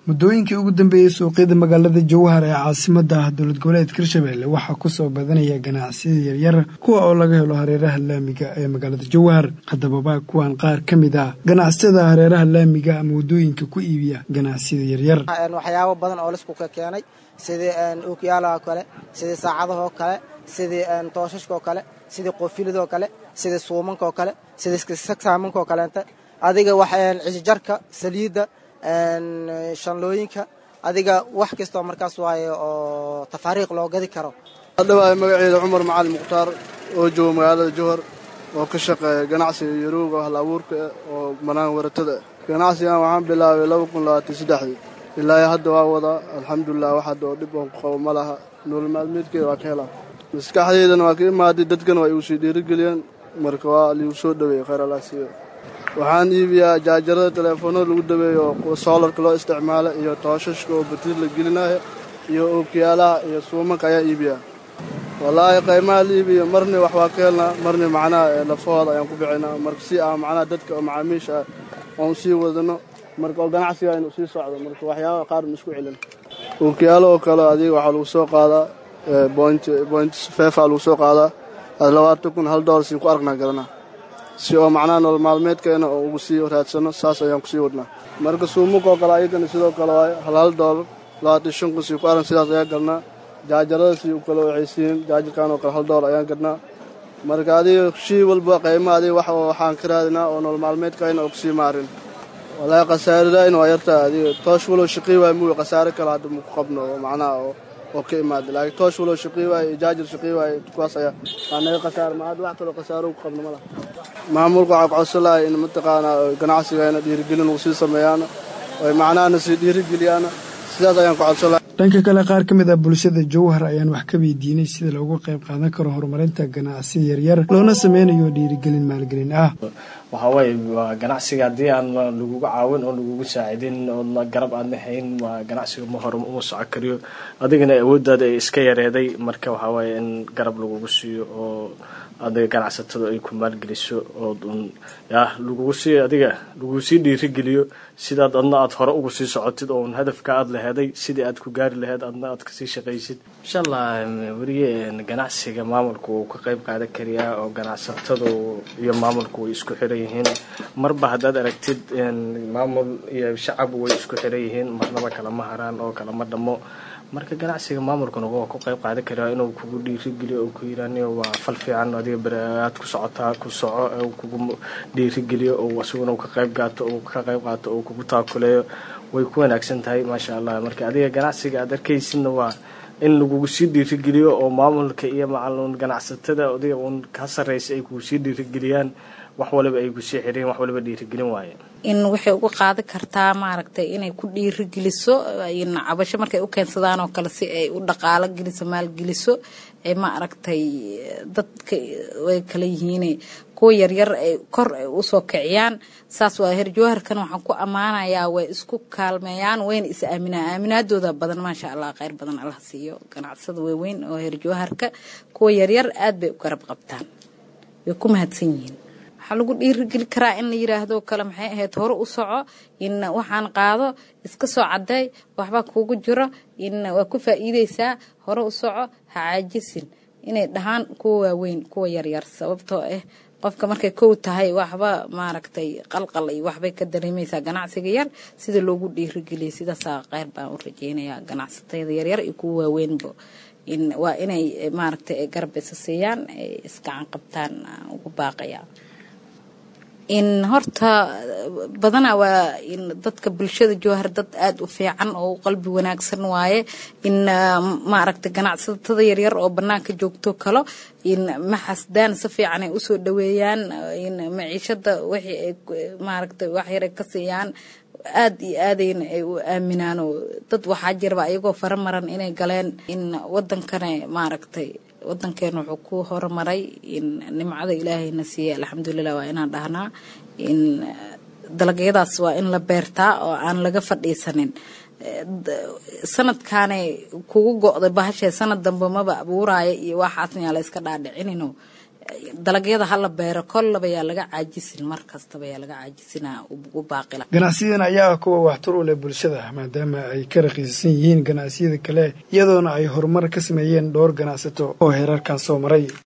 muddooyinkii ugu dambeeyey suuqyada magaalada jowhar ee caasimada dowlad goboleedka hirshabelle waxaa kusoo badanaya ganacsiyada yaryar kuwa oo laga helo hareeraha laamiga ee magaalada jowhar haddababa kuwan qaar ka mid ah ganacsiyada hareeraha laamiga ama waddooyinka ku iibiya ganacsiyada yaryar waxyaabo badan oo laisku keenay sidii ookiyaalaha kale sidii saacadahoo kale sidii tooshashkaoo kale sidii qoofilidoo kale sidii suumankaoo kale sidii sagsaamankaoo kaleenta adiga cisjarka saliidda shanlooyinka adiga wax kastoo markaas waaye oo tafaariiq loo gadi karo hadhawaay magaceeda cumar macali mukhtaar oo jooga magaalada jowhar oo ka shaqeeya ganacsiga yarowga hal abuurka oo banaan waratada ganacsigan waxaan bilaabay laba kun labaatan saddexdii ilaa hadda waa wadaa alxamdulilah wax hadda oo dhib oon ku qabo ma laha nolol maalmeedkeeda waa ka helaa maskaxdeydana waa ka imaaday dadkana waa igu sii dhiirigeliyeen marka waa liigu soo dhaweeyey khayr allah siiyo waxaan iibiyaa jaajarada teleefoonada lagu dabeeyo oo soolarka loo isticmaalo iyo tooshashka oo batiir la gelinayo iyo ookiyaalaha iyo suumanka ayaa iibiyaa wallaahi qaymaha la iibiyo marni wax waa ka helnaa marni macnaha lafahooda ayaan ku bixinaa marka si ah macnaha dadka oo macaamiisha ah oon sii wadano marka oo ganacsiga inuu sii socdo marka waxyaabaha qaar ma isku celin ookiyaalo oo kale adiga waxaa lagu soo qaadaa boint feefa lagu soo qaadaa labaatan kun hal doolar siin ku aragnaa garanaa si oo macnaha nolol maalmeedkeena oo ugu sii raadsano saas ayaan kusii wadnaa marka suumunkoo kale ayagana sidoo kale waayo hal hal doolar labaatan shan kun sii ku arag sidaas ayaan galnaa jaajarada sii u kale waxay siin jaajarkan oo kale hal doolar ayaan gadnaa marka adiga shii walba qayma adiga wax waxaan ka raadinaa oo nolol maalmeedkayna oo kusii maarin wallaahi khasaaradayna waa yartaa adiga toosh walow shaqii waay muuy khasaare kale hadda maku qabno oo macnaha oo oo ka imaada laakiin toosh walow shaqii waaye iyo jaajar shaqii waaye kuwaas ayaa waa naga khasaara ma hadda wax kaloo khasaaro ku qabno ma laha maamulka waxaa ku codsan lahay in mataqaanaa ganacsigayna dhiirigelin uu sii sameeyaana oy macnahana sii dhiirigeliyaana sidaas ayaan ku codsan lahay dhanka kale qaar ka mid ah bulshada jowhar ayaan wax ka weydiinay sida loogu qayb qaadan karo horumarinta ganacsiya yaryar loona sameynayo dhiirigelin maalgelin ah waxaa waaye waa ganacsiga haddii aan lagugu caawin oo lagugu saacidin oodna garab aadna hayn waa ganacsiga ma hore uma soco kariyo adigana awooddaada ay iska yareeday marka waxaa waaye in garab lagugu siiyo oo adiga ganacsatada ay ku maalgeliso oo yah lagugu sii adiga lagugu sii dhiirigeliyo sidaad adna aad hore ugu sii socotid oo un hadafka aad laheeday sidii aad ku gaari laheyd adna aad kasii shaqaysid insha allah weliye ganacsiga maamulka wuu ka qayb qaadan kariyaa oo ganacsatadu iyo maamulku way isku xiran yihiin marba haddaad aragtid maamul iyo shacab way isku xiran yihiin marnaba kalama haraan oo kalama dhamo marka ganacsiga maamulkuna waa ku qayb qaadan karaa inuu kugu dhiirigeliyo oo ku yiraaniyo waa fal fiican adiga beraad ku socotaa ku soco oo kugu dhiirigeliyo oo isaguna ka qayb qaato oo ka qayb qaato oo kugu taakuleeyo way ku wanaagsan tahay maasha allah marka adiga ganacsiga aad arkaysidna waa in lagugu sii dhiirigeliyo oo maamulka iyo macalun ganacsatada adiga uun ka sarraysa ay kugu sii dhiirigeliyaan wax waliba ay kusii xireen wax waliba dhiirigelin waaye in waxay uga qaadan kartaa maaragtay inay ku dhiirigeliso cabasho markay u keensadaan oo kale si ay u dhaqaalo geliso maalgeliso ee maaragtay dadka way kala yihiin kuwa yaryar ay kor ay usoo kiciyaan saas waa herjooharkan waxaan ku ammaanayaa way isku kaalmeeyaan wayna is aaminaan aaminaadooda badan maasha allah kheyr badan allah siiyo ganacsada waaweyn oo herjooharka kuwa yaryar aad bay u garab qabtaan way ku mahadsan yihiin waxaa lagu dhiirigeli karaa in la yiraahdo kale maxay ahayd hore u soco in waxaan qaado iska soo caday waxbaa kuugu jiro in waa ku faa'iideysaa hore u soco ha caajisin inay dhahaan kuwa waaweyn kuwa yaryar sababtoo ah qofka markay kow tahay waxba maaragtay qalqal iyo waxbay ka dareemaysaa ganacsiga yar sida loogu dhiirigeliya sidaasaa qeyr baan u rajeynayaa ganacsatada yaryar iyo kuwa waaweynba in waa inay maaragtay garab isa siiyaan iskacan qabtaan ugu baaqaya in horta badanaa waa in dadka bulshada jowhar dad aada u fiican oo qalbi wanaagsan waaye in maaragtay ganacsatada yaryar oo banaanka joogto kalo in maxasdaan si fiican ay usoo dhaweeyaan in maciishada wixii ay maaragtay wax yar ay ka siiyaan aad iyo aadayna ay u aaminaan oo dad waxaa jirba ayagoo faramaran inay galeen in wadankana maaragtay wadankeena wuxuu ku horumaray in nimcada ilaahayna siiyey alxamdulilah waa inaan dhahnaa in dalagyadaas waa in la beertaa oo aan laga fadhiisanin sanadkaanay kugu go'day bahashee sanad dambe maba abuuraayo iyo waxaasna yaa la iska dhaadhicinino dalagyada hala beero kollaba yaa laga caajisin mar kastaba yaa laga caajisina ugu baaqila ganacsiyadan ayaa ah kuwa waxtar u leh bulshada maadaama ay ka raqiisan yihiin ganacsiyada kale iyadoona ay horumar ka sameeyeen dhowr ganacsato oo heerarkan soo maray